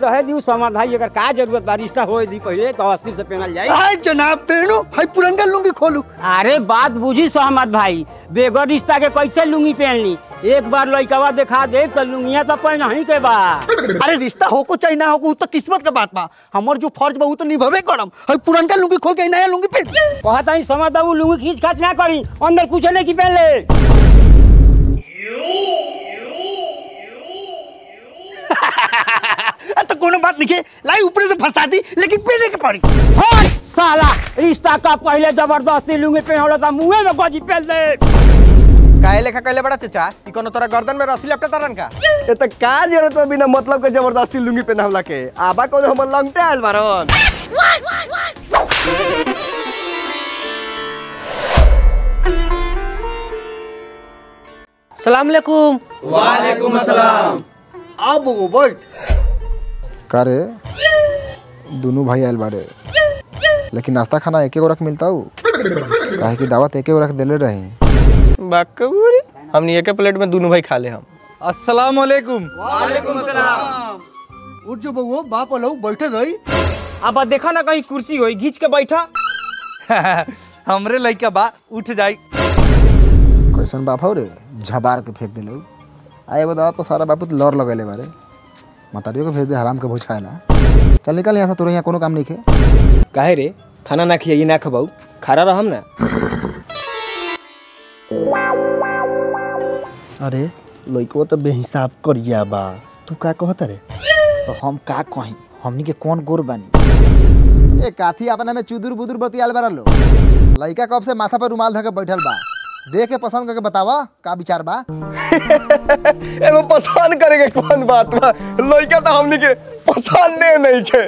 रहे दी समाधान अगर का जरूरत बा रिश्ता होए दी पहले तो अस्थिर से पहनल जाए हाय जनाब पहनो हाय पुरंगा लुंगी खोलू अरे बात बुझी सहमत भाई बेगर रिश्ता के कैसे लुंगी पहनली एक बार लड़कवा दिखा दे तो लुंगिया तो पहन ही के बा अरे रिश्ता होको चाहे ना होको उ तो किस्मत के बात बा हमर जो फर्ज बा उ तो निभावे करम हाय पुरंगा लुंगी खोल के नया लुंगी पहन कहता ही समझ वो लुंगी खींच खाच ना करी अंदर कुछ नहीं की पहन ले आ, तो कोनो बात नहीं के लाई ऊपर से फंसा दी लेकिन पहने के पड़ी हट साला रिश्ता का पहले जबरदस्ती लुंगी पहन था मुंह में गजी पहन दे काहे लेखा कहले बड़ा चाचा ई कोनो तोरा गर्दन में रस्सी लपटे तरन का ये तो का जरूरत बा बिना मतलब के जबरदस्ती लुंगी पहनावला के आबा कोनो हमर लंगटे आइल बारन सलाम अलैकुम अब वो बैठ का रे दोनों भाई आयल बाड़े लेकिन नाश्ता खाना एके गो रख मिलता हूँ काहे की दावत एके गो रख देले रहे बाकबूरी हमनी एके प्लेट में दोनों भाई खा ले हम अस्सलाम वालेकुम उठ जो बउओ बाप वाला बैठे दई अब देखा ना कहीं कुर्सी होई घींच के बैठा हमरे लइका बा उठ जाई कैसन बाप हो रे झबार के फेंक दिलो आ एगो दावत पर सारा बापू तो लौर लगेले बारे मातारियों को भेज दे हराम के भोज खाएला चल निकल यहाँ से तोरे यहाँ कोनो काम नहीं खे काहे रे खाना ना खियाई ना खबाऊ खारा रहम ना अरे लइकवा तो बेहिसाब करिया बा तू का कहत रे तो हम का कहीं हमनी के कौन गोर बानी ए काथी अपना में चुदुर बुदुर बतियाल बारा लो लइका कब से माथा पर रुमाल धके बैठल बा देख के पसंद करके बतावा का विचार बा एमे पसंद करे के कौन बात बा लइका तो हमनी के पसंद नहीं के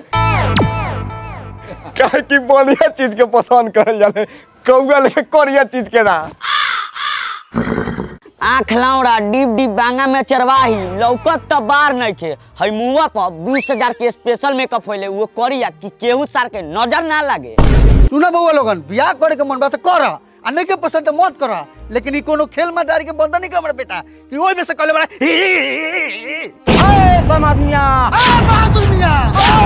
काहे की बढ़िया चीज के पसंद करल जाले कौआ लेके करिया चीज के ना आँख लौड़ा डिप डिप बांगा में चरवाही लौकत त बार नहीं खे हई मुआ पर बीस हजार के स्पेशल मेकअप होले वो करिया कि केहू सार के नजर ना लागे सुना बउआ लोगन बियाह करे के मन बा तो कर आ नहीं के पसंद तो मत कर लेकिन ई कोनो खेल मैदारी के बंदा नहीं कर बेटा कि ओइ में से कहले बड़ा ही, ही, ही, ही, ही। समाधिया आ बहादुर मियां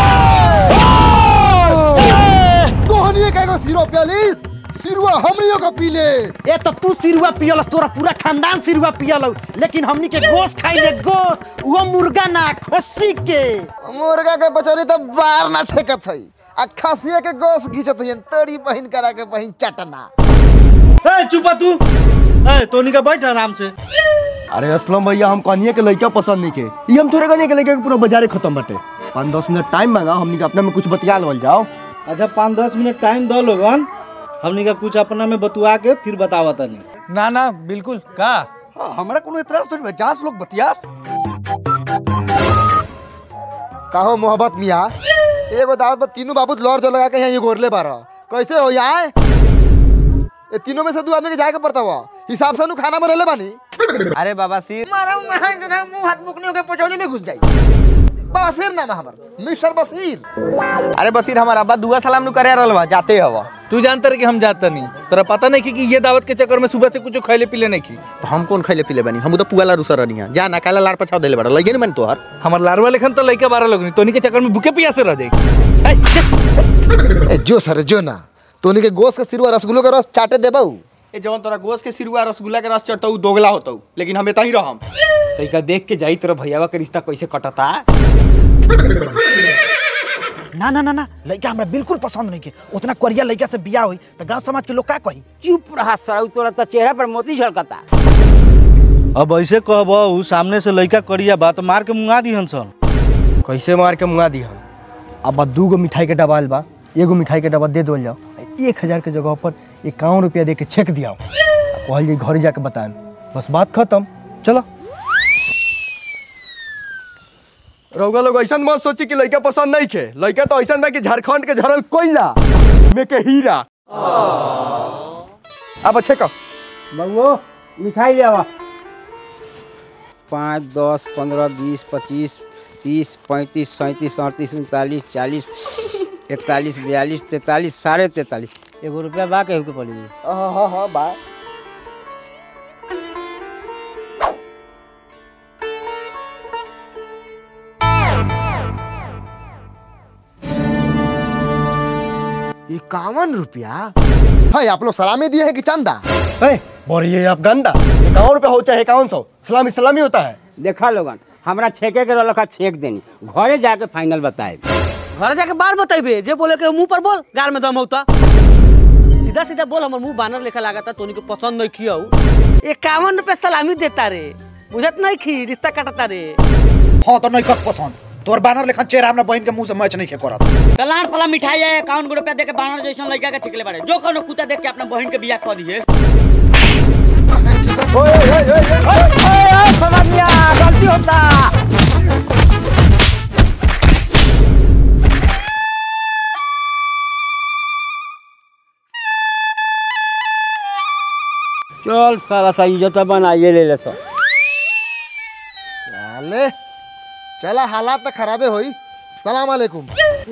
तोहनी के एगो सिरो प्यालिस सिरुआ हमनियो का पी ले ए तो तू सिरुआ पियलस तोरा पूरा खानदान सिरुआ पियल लेकिन हमनी के गोश खाइले गोश वो मुर्गा ना खस्सी के मुर्गा के बचौरी तो बार ना ठेकत हई आ खसिया के गोस घिचत हई तोरी बहिन करा के बहिन चटना ए चुपा तू ए तोनी का बैठ आराम से अरे असलम भैया हम कनिए के लइका पसंद नहीं के ई हम तोरे कनिए के लइका के पूरा बाजारे खत्म बाटे पाँच दस मिनट टाइम मांगा हमनी के अपने में कुछ बतिया लेवल जाओ अच्छा पाँच दस मिनट टाइम दो लोगन हमनी का कुछ अपना में बतुआ के फिर बतावा तनी ना ना बिल्कुल का हाँ, हमरा कोनो इतराज थोड़ी बा जास लोग बतियास काहो मोहब्बत मिया एगो दावत पर तीनों बाबू लौर जो लगा के यहाँ ये गोरले बारा कैसे हो यहाँ ये तीनों में से दो आदमी के जाके पड़ता हुआ हिसाब से नु खाना बनले बानी अरे बाबा सिर मारा महान जो है मुंह हाथ मुकनियों के पचौली में घुस जाई बसीर नाम है हमर मिस्टर बसीर अरे बसीर हमार अब्बा दुआ सलाम नु करे रहल बा जाते हवा तू जानता रहे कि हम जाता नहीं तोरा पता नहीं कि, कि ये दावत के चक्कर में सुबह से कुछ खैले पीले नहीं की तो हम कौन खैले पीले बनी हम तो पुआला रुसर रहनी है जा ना काला लाड़ पछाव देले बड़ा लगे नहीं मन तोहर हमार लारवा लेखन तो लइका बारह लोग नहीं तोनी के चक्कर में भूखे पियासे रह जाई ए, जो सर जो ना तोनी के गोश्त के सिरुआ रसगुल्लो के रस चाटे देबऊ ए जवन तोरा गोश के सिरुआ रसगुल्ला के रस चढ़तौ दोगला होतौ लेकिन हम एता ही रहम तरीका देख के जाई तोरा भैयावा के रिश्ता कैसे कटता ना ना ना ना लइका हमरा बिल्कुल पसंद नहीं के उतना करिया लइका से बियाह हुई तो गांव समाज के लोग का कही चुप रहा सराउ तोरा तो चेहरा पर मोती झलकता अब ऐसे कहबू सामने से लइका करिया बात मार के मुंगा दी सन कैसे मार के मुंगा दी हम अब दू गो मिठाई के डब्बा आइल बा एगो मिठाई के डब्बा दे दोल जाओ एक हजार के जगह पर इक्यावन रुपया दे के चेक दियाओ कहल जाई घरे जाके बताएं बस बात खत्म चलो रउआ लोग ऐसा मत सोची कि लइका पसंद नहीं खे लइका तो ऐसा बा कि झारखंड के झरल कोयला में के हीरा अब अच्छे का बउओ मिठाई ले आवा पाँच दस पंद्रह बीस पच्चीस तीस पैंतीस सैंतीस अड़तीस उनतालीस चालीस इकतालीस बयालीस तैंतालीस साढ़े तैंतालीस एगो रुपया बा केहू के पड़ी हाँ हाँ हाँ बा इक्यावन रुपया भाई आप लोग सलामी दिए हैं कि चंदा ए, बोरिए आप गंदा इक्यावन रुपया हो चाहे इक्यावन सौ सलामी सलामी होता है देखा लोगन हमरा छेके के रखा छेक देनी घरे जाके फाइनल बताए घर जाके बार बतेबे जे बोले के मुंह पर बोल गार में दम होता सीधा सीधा बोल हमर मुंह बानर लेखा लागता तोनी को पसंद नहीं खियाऊ इक्यावन रुपए सलामी देता रे बुझत नहीं खी रिश्ता काटता रे हाँ तो नहीं कस पसंद तोर बानर लेखन चेहरा हमरा बहन के मुंह से मैच नहीं खे करत कलार पला मिठाई है अकाउंट को रुपया दे के बानर जैसन लड़का के छिकले बारे जो कोनो कुत्ता देख के अपना बहन के बियाह कर दिए गलती होता चल साला सा इज्जत बनाइए ले ले सब साले चला हालात तो खराबे होई सलाम अलैकुम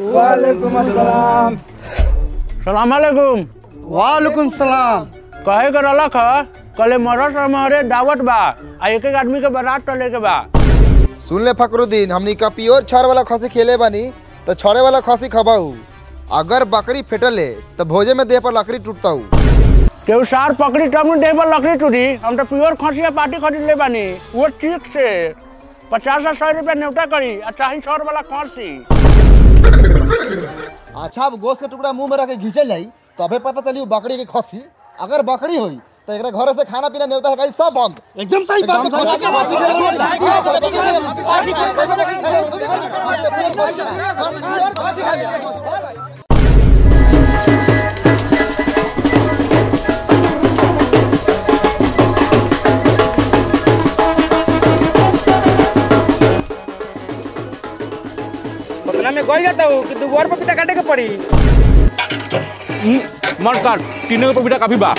सलाम अलैकुम वालेकुम सलाम कहे के रलक ह कले मरत हमारे दावत बा आ एक एक आदमी के बारात टले के बा सुन ले फकरुद्दीन हमनी का प्योर छड़ वाला खसी खेले बानी तो छड़े वाला खसी खबाऊ अगर बकरी फेटले तो भोजे में देह पर लकड़ी टूटता हूँ केहू सार पकड़ी तब न देह पर लकड़ी टूटी हम तो प्योर खसिया पार्टी खरीद ले बानी वो ठीक से पचास से सौ रुपया न्योता करी आ चाही सौ वाला खसी अच्छा अब गोश्त के टुकड़ा मुंह में रख के घींचल जाई तो अबे पता चली वो बकरी के खसी अगर बकरी होई तो एकरा घरे से खाना पीना नेवता है गाड़ी सब बंद एकदम सही बात है खसी के खसी पतना में गई जाता हूँ कि दू और पपीता काटे के पड़ी मन काट तीनों के पपीता काफी बा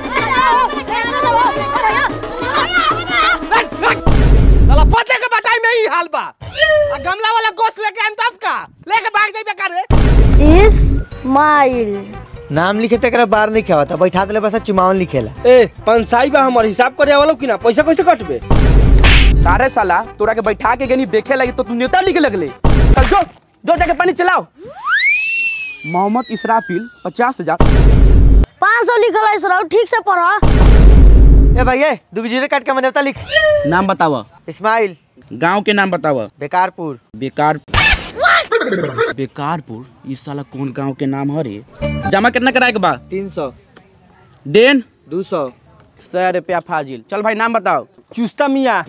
साला पते के बटाई में ही हाल बा आ गमला वाला गोश्त लेके आइम तब का लेके भाग जाइबे करे इस्माइल नाम लिखे तक बाहर नहीं खेवा था बैठा दिले बस चुमावन लिखेला ए पंसाई बा हमार हिसाब करे वाला कि ना पैसा कैसे कटबे तारे साला तोरा के बैठा के गनी देखे लगी तो तू नेता लिखे लगले चल जो जो जाके पानी चलाओ मोहम्मद इसराफिल पचास हजार पाँच सौ लिखल है सर ठीक से पढ़ा ए भैया दू जीरो काट के मैंने लिख नाम बतावा इस्माइल गांव के नाम बतावा बेकारपुर बेकार बेकारपुर इस साला कौन गांव के नाम हरे जमा कितना कराए के बा तीन सौ देन दो सौ सौ रुपया फाजिल चल भाई नाम बताओ चुस्ता मियाँ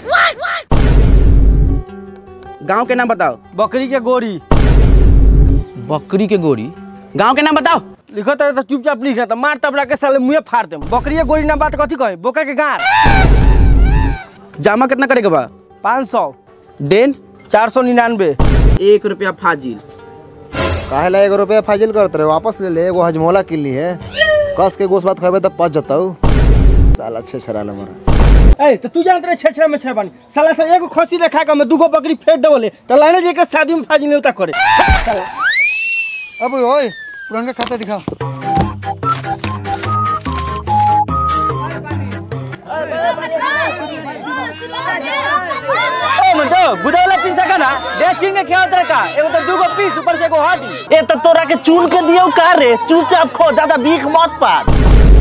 गांव के नाम बताओ बकरी के गोरी बकरी के गोरी गांव के नाम बताओ लिखो तो तो चुपचाप लिखे तो मार तबला के साले मुँहे फाड़ देम बकरी के गोरी ना बात कथी कहे बोका के गार जमा कितना करे के बा पाँच सौ देन चार सौ निन्यानवे एक रुपया फाजिल काहे ला एगो रुपया फाजिल करत रहे वापस ले ले एगो हजमोला किल्ली है कस के गोश्त भात खाबे तब पच जताऊ साला छे छरा मरा ए तो तू जानत रहे छेछरा में छेछरा बानी साला से एगो खसी देखा के मैं दूगो बकरी फेंक देवले तो लाने जे के शादी में फाजी नेवता करे अब ओए पुराना खाता दिखाओ ए मंटो गुदावला पीसा का ना बेचिंग के खेवत रे का एगो तो दूगो पीस ऊपर से एगो हाडी ए तो तोरा के चून के दियो का रे चुपचाप खो ज्यादा बीख मत पार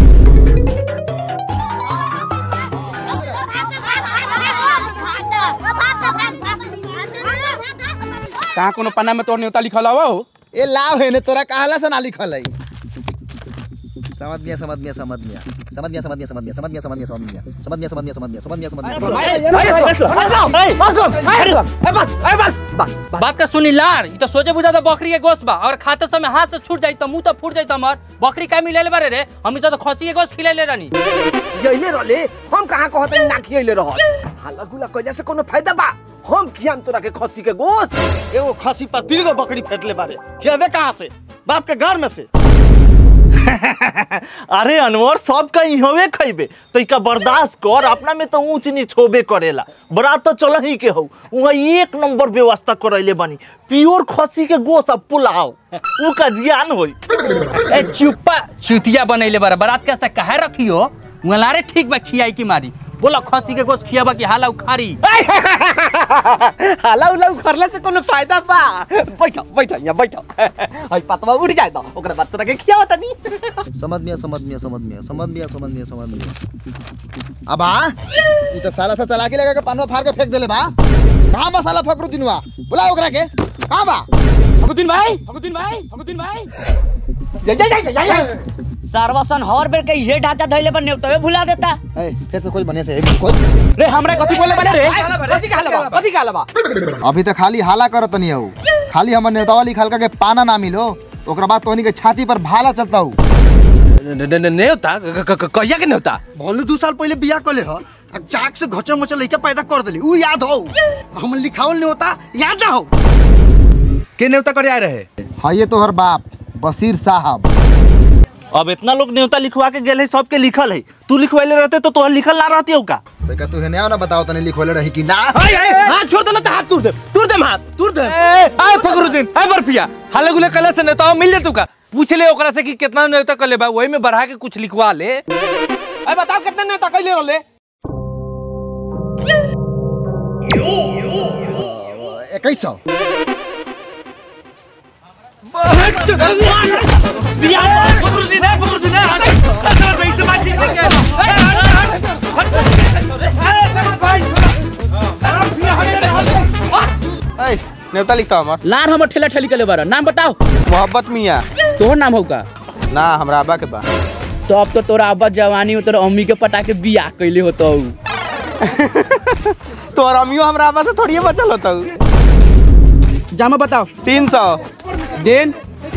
कहाँ कोनो पन्ना में तोर न्योता लिखल हवा हो ए लाभ है ने तोरा कहला से ना लिखल है समझ मिया समझ मिया समझ मिया समझ मिया समझ मिया समझ मिया समझ मिया समझ मिया समझ मिया समझ मिया समझ मिया समझ मिया समझ मिया समझ मिया बात का सुनी लार ई तो सोचे बुझा था बकरी के गोश्त बा और खाते समय हाथ से छूट जाई तो मुंह तो फूट जाई हमर बकरी का मिले ले बारे रे हमनी तो खसी के गोश्त खिले ले रानी यही रहले हम कहाँ कहत ना खियले रहल हाला गुला कइला से कोनो फायदा बा हम खियाम तोरा के खसी के गोश्त एगो खसी पर तीन गो बकरी फेंटले बारे खेबे कहाँ से बाप के घर में से अरे अनवर सब का इहवे खइबे तो इका बर्दाश्त कर अपना में तो ऊंच नीच होबे करेला बरात तो चल ही के हो वहाँ एक नंबर व्यवस्था करैले बनी प्योर खसी के गोश्त अब पुलाव ऊ का ज्ञान होई ए चुप्पा चुतिया बनैले बारा बारात के से काहे रखियो मुलारे ठीक बा खियाई की मारी बोला खसी के गोश्त खियाबा कि हाला उखारी हाला उला उखरले से कोनो फायदा बा बैठो बैठो यहाँ बैठो हई पतवा उड़ जाए तो ओकरा बाद तोरा के खियावा तनी समझ मिया समझ मिया समझ मिया समझ मिया समझ मिया समझ मिया अब आ ई तो साला सा चला के लगा के पानवा फाड़ के फेंक देले बा कहां बा साला फकरू दिनवा बुला ओकरा के कहां बा फगुद्दीन भाई फगुद्दीन भाई फगुद्दीन भाई सर्वसन हर बेर के ये ढांचा धइले पर नेवतवे भुला देता ए फिर से कोई बने से कोई रे हमरा कथी बोले बने रे कथी कहले बा कथी कहले बा अभी तो खाली हाला करत नहीं हूँ खाली हमर नेतावा लिखल का के पाना ना मिलो ओकरा बाद तोहनी के छाती पर भाला चलता हूँ नेवता कहिया के नेवता भले दू साल पहले बियाह कर ले ह अब चाक से घचर मचर लइका पैदा कर देली उ याद हो हम लिखावल नहीं होता याद ना हो के नेवता करे आए रहे हाँ ये तोहर बाप बशीर साहब अब इतना लोग न्योता लिखवा के गेल है सबके लिखल है तू लिखवाइले रहते तो तोहर लिखल ना रहती हो का तो का तू हेने आओ ना बताओ तने लिखोले रही कि ना हां छोड़ दे ना तो हाथ तोड़ दे तोड़ दे हाथ तोड़ दे आए फकरुद्दीन आए बर्फिया हाले गुले कले से नेता मिल ले तू का पूछ ले ओकरा से कि कितना नेता कले बा वही में बढ़ा के कुछ लिखवा ले अरे बताओ कितना नेता कइले रहले इक्कीस सौ नेवता लिखता हमार लार हमर ठेला ठेली कले बारा नाम बताओ मोहब्बत मियां तोहर नाम होगा ना हमरा अब्बा के बा तो अब तो तोरा अब्बा जवानी में तोरा अम्मी के पटा के बियाह कैले होतो तोर अमियो हमरा अब्बा से थोड़ी बचल होता जामा बताओ तीन सौ देन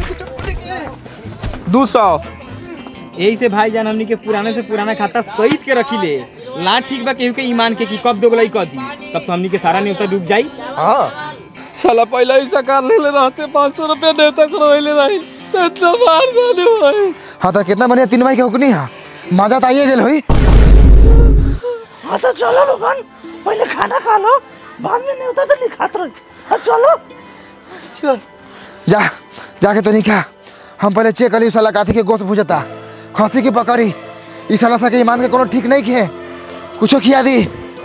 दो सौ यही से भाईजान हमनी के पुराने से पुराना खाता सहित के रखी ले ला ठीक बा केहू के ईमान के कि कब दोगलाई कह दी तब तो हमनी के सारा न्योता डूब जाई साला पहले ही सकार ले ले रहते पाँच सौ रुपया नेवता करवाइले रही तो इतना मार जाने भाई हाँ तो कितना बढ़िया तीन माई के हुकनी है मजा तो आइए गेल हुई हाँ तो चलो लोगन पहले खाना खा लो बाद में न्योता तो लिखात रही हाँ चलो चल जा जाके तो नहीं खा हम पहले चेक करी साला काथी के गोश्त भुजता खसी की पकड़ी इस साला सा के ईमान के कोनो ठीक नहीं खे कुछो खिया दी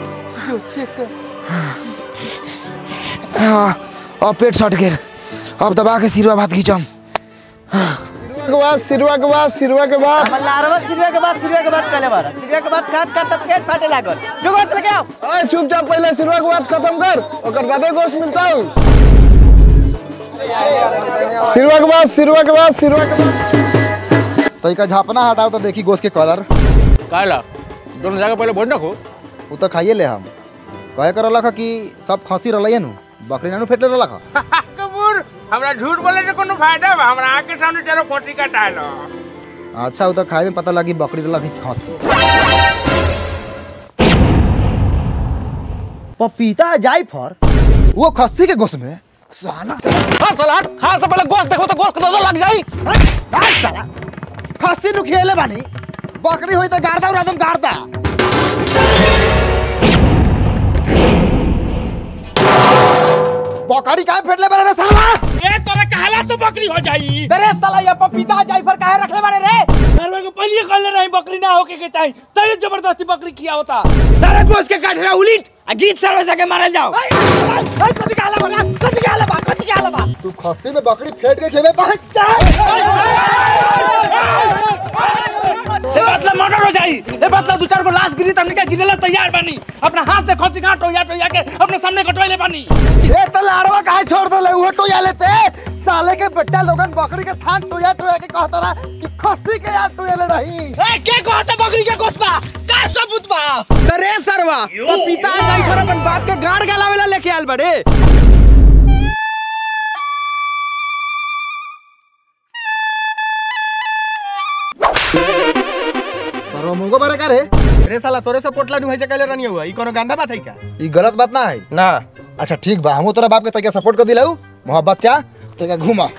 हाँ, अब पेट सट गेल अब दबा के सिरवा भात खींचम के बाद सिरवा के बाद सिरवा के बाद लारवा सिरवे के बाद सिरवे के बाद कले बारा सिरवे के बाद खाद खाद तब पेट फाटे लागल जो गोस्त लेके आओ अरे चुपचाप पहले सिरवा के बाद खत्म कर ओकर बादे गोश्त मिलता हूँ सिरवा के बाद सिरवा के बाद सिरवा के बाद तो इका झापना हटाओ तो देखी गोश्त के कलर काला दोनों जगह पहले बोल रखो वो तो खाइए ले हम कहे कर रलख कि सब खसी रलैन नु बकरी नानू फेटले रलख कपूर हमरा झूठ बोले से कोनो फायदा बा हमरा आके सामने तेरो खोटी कटालो अच्छा वो तो खाए में पता लगी बकरी रलख कि खसी पपीता जायफर वो खस्सी के गोश्त में साला हाँ साला खा से पहले गोश्त देखो तो गोश्त का नजर लग जाई हट साला खस्सी नु खेले बानी बकरी होई तो गाड़दा और आदम गाड़दा बकरी काहे फेटले बारे रे साला ए तोरा कहला से बकरी हो जाई अरे साला ये पपीता जायफर काहे रखले बारे रे नरवा के पहले कहले रही बकरी ना होके के चाहिए तय जबरदस्ती बकरी खिया होता सारे गोश्त के काट रहा उलिट आ गीत सरवे सके मारल जाओ कथी कहले बा कथी कहले बा कथी कहले बा तू खस्सी में बकरी फेट के खेबे पहुंच ए बतला मर्डर हो जाई ए बतला दो चार गो लाश गिरी त हमनी के गिनेला तैयार बानी अपना हाथ से खसी काट टोया टोया के अपने सामने कटवाइले बानी ए तो लाड़वा काहे छोड़ देले उहो टोया लेते साले के बेटा लोगन बकरी के थान टोया टोया के कहता रहा कि खस्सी के यार टोया ले रही ए के कहते बकरी के गोश्त बा का सबूत बा अरे सरवा पपीता जायफर अपन बाप के गाड़ गलावेला लेके आयल बड़े सर्व मुंगो बारे का रे अरे साला तोरे से पोटला नु है से कहले रहनी हुआ ई कोनो गंदा बात है क्या ई गलत बात ना है ना अच्छा ठीक बा हमू तोरा बाप के तके सपोर्ट कर दिलाऊ मोहब्बत चा तके घुमा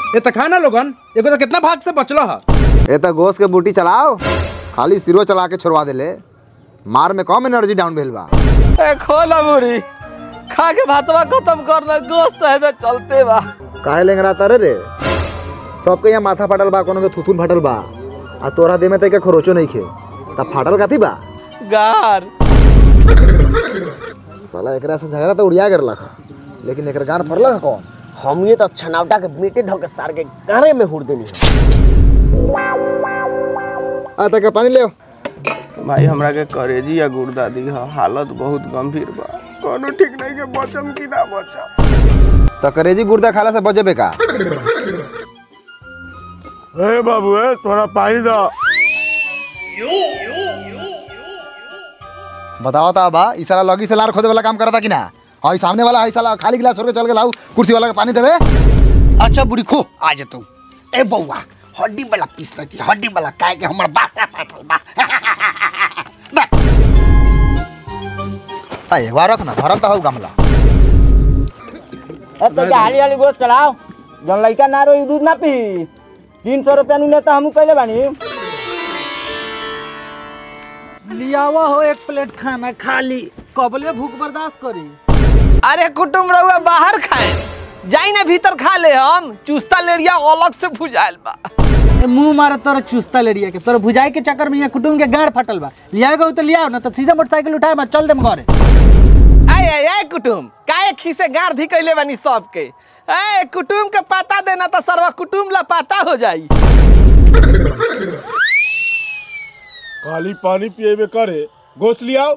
ये तो खाना लोगन एगो तो कितना भाग से बचलो है ए तो गोश्त के बूटी चलाओ खाली सिरो चला के छोड़वा देले मार में कम एनर्जी डाउन भेल बा ए खोला मुड़ी खा के भातवा खत्म करना गोश्त है तो चलते बा काहे लेंगरा तारे रे सबके यहाँ माथा फाटल बा कोनो के थुथुन फाटल बा आ तोरा देह में तैके खरोचो नहीं खे तब फाटल काथी बा गार साला एकरा से झगड़ा तो उड़िया कर लखा लेकिन एकर गान फरला का कौन हमने तो छनावटा के बेटे धो के सार के गारे में हुड़ देनी आ तक पानी ले आओ। भाई हमरा के करेजी या गुर्दा दी है हालत बहुत गंभीर बा कोनो ठीक नहीं के बचम की ना बचम तो करेजी गुर्दा खाला से बचबे का ए बाबू ए थोड़ा पानी दो बताओ ता बा ई साला लगी से लार खोदे वाला काम करता कि ना हाँ ई सामने वाला ई साला खाली गिलास छोड़ के चल के लाऊ कुर्सी वाला के पानी देवे अच्छा बुढ़ी खो आ जतू ए बउआ हड्डी वाला पीस की हड्डी वाला काहे के हमर बासा फाटल बा आ एक बार रख ना भरल तो हऊ गमला अब तो हाली हाली गोश्त चलाओ जन लइका ना रोई दूध ना पी तीन सौ रुपया नु नेता हमू कैले बानी लियावा हो एक प्लेट खाना खाली कबले भूख बर्दाश्त करी अरे कुटुम रहुआ बाहर खाए जाई ना भीतर खा ले हम चुस्ता लेरिया अलग से भुजाइल बा ए, मुंह मारा तोरा चुस्ता लेड़िया के तोरा भुजाई के चक्कर में यहाँ कुटुम के गाड़ फटल बा लियाएगा तो लियाओ ना तो सीधा मोटरसाइकिल उठाए मैं चल देम घरे आय आय आय कुटुम काहे खीसे गाड़ धी कैले बानी सबके ए कुटुम के पता देना तो सरवा कुटुम ला पता हो जाई खाली पानी पिएबे करे गोश्त लियाओ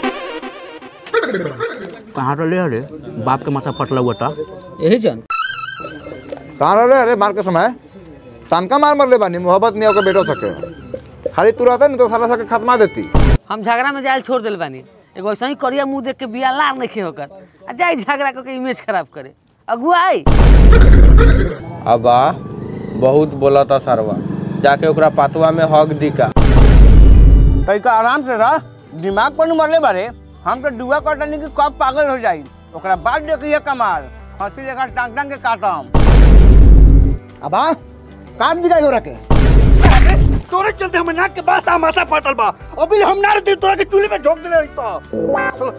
कहाँ रहे अरे बाप के माथा फटला हुआ था यही जन कहाँ रह रे अरे मार के समय तनका मार मर ले बानी मोहब्बत नहीं होकर बेटो सके खाली तू रहता नहीं तो साला सके खत्मा देती हम झगड़ा में जायल छोड़ दिल बानी एगो ऐसा ही करिया मुंह देख के बिया लार नहीं होकर आ जाए झगड़ा करके इमेज खराब करे अगुआ आई अबा बहुत बोला था सरवा जाके ओकरा पातवा में हक दी का तैका आराम से रह दिमाग पर मरले बारे हम तो दुआ कटनी की कब पागल हो जाई ओकरा बाद देखिए कमाल हंसी लेकर टांग टांग के काटम अबा काट दिखाई हो रखे तोरे चलते हम नाक के बास आ माथा फाटल बा अभी हम ना रहते तोरा के चूल्हे में झोंक देले तो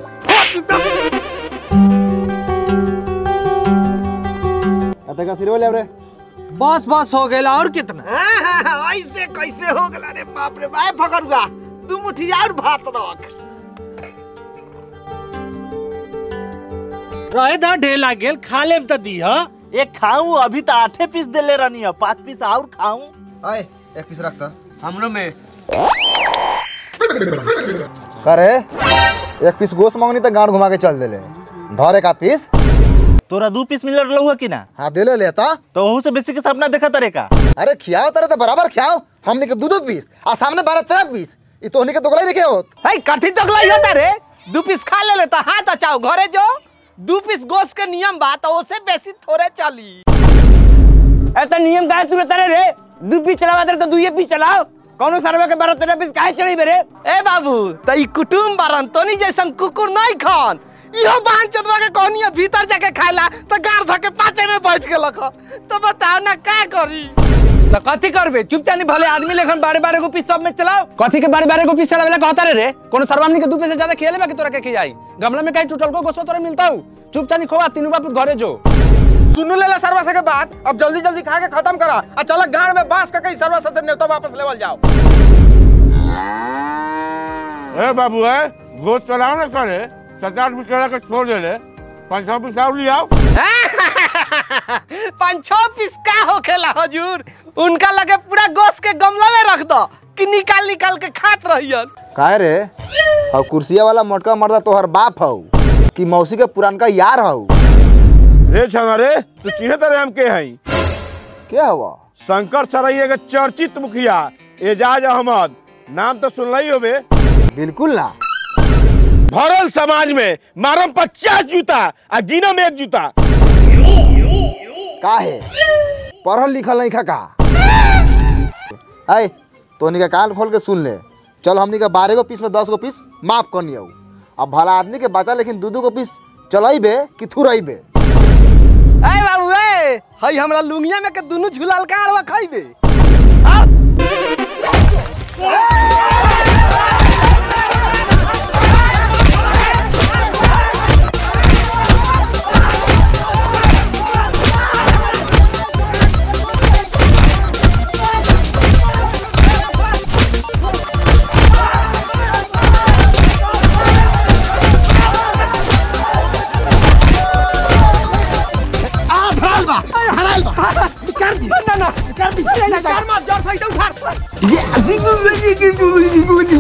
तका सिरो ले रे बस बस हो गया और कितना ऐसे कैसे हो गला रे बाप रे भाई फकरुआ तू मुठी और भात रख रहे दा ढेर लाग गेल खा लेब त दी ह एक खाऊं अभी तो आठे पीस देले रहनी है पांच पीस और खाऊं आए एक पीस रखता हमरो में करे एक पीस गोश्त मांगनी तो गांड घुमा के चल देले धर एक आध पीस तोरा दू पीस मिल रहा कि ना हाँ दे ले लेता तो वहू से बेसी के सपना देखा तरे का अरे खियाओ तेरे तो बराबर खियाओ हमने के दो दो पीस और सामने बारह तेरह पीस ये तो के दोगला ही नहीं होत है कथी तकलाई होता रे दू पीस खा ले लेता हाथ अचाओ घरे जो दू पीस गोश्त के नियम बा तो ओसे बेसी थोड़े चली ऐसा नियम काहे तू रहता रे दू पीस चलावा दे तो दुइये पीस चलाओ कौनो सरवा के बारह तेरह पीस काहे चढ़ी बेरे ए बाबू त ई कुटुम बारन तोनी जैसन कुकुर नहीं खान इहो बांध चतवा के कहनी है भीतर जाके खाइला तो गार धके पाटे में बैठ के लख तो बताओ ना का करी तो कथी करबे चुपचाप भले आदमी लेखन बारे बारे को पीस सब में चलाओ कथी के बारे बारे को पीस चलावेला कहता रे रे कोनो सरवामनी के दू पैसे ज्यादा खेले बाकी तोरा के खियाई गमला में कहीं टूटल को गोसो तोरा मिलता हूँ चुपचाप खोआ तीनों बाप घरे जो सुन लेला सरवा से के बात अब जल्दी जल्दी खा के खत्म करा और चला गाड़ में बांस का कहीं सरवा से नेता वापस लेवल जाओ ए बाबू ए गोश्त चलाओ ना करे सचार पीस चला के छोड़ दे ले पाँच सौ पीस और लियाओ पाँच छह पीस का होखेला हजूर उनका लगे पूरा गोश्त के गमला में रख दो कि निकाल निकाल के खात रहियन काहे रे और कुर्सिया वाला मोटका मर्दा तोहर बाप हौ कि मौसी के पुरानका यार हौ रे छना रे तू चिन्हे तरे हम के हई क्या हुआ शंकर चरैया के चर्चित मुखिया एजाज अहमद नाम तो सुन ही होबे बिल्कुल ना भरल समाज में मारम पचास जूता आ गिनम एक जूता काहे पढ़ल लिखल नहीं खा का आए तोनी का कान खोल के सुन ले चल हमनी का बारह गो पीस में दस गो पीस माफ करनी हूँ अब भला आदमी के बचा लेकिन दू दू गो पीस चलाइबे कि थुराइबे ए बाबू ए हई हमरा लुंगिया में के दुनु झुलाल का अड़वा खाइबे आ धराल बा हराल बा कर दी ना ना कर दी ना ना मार जोर से उठा ये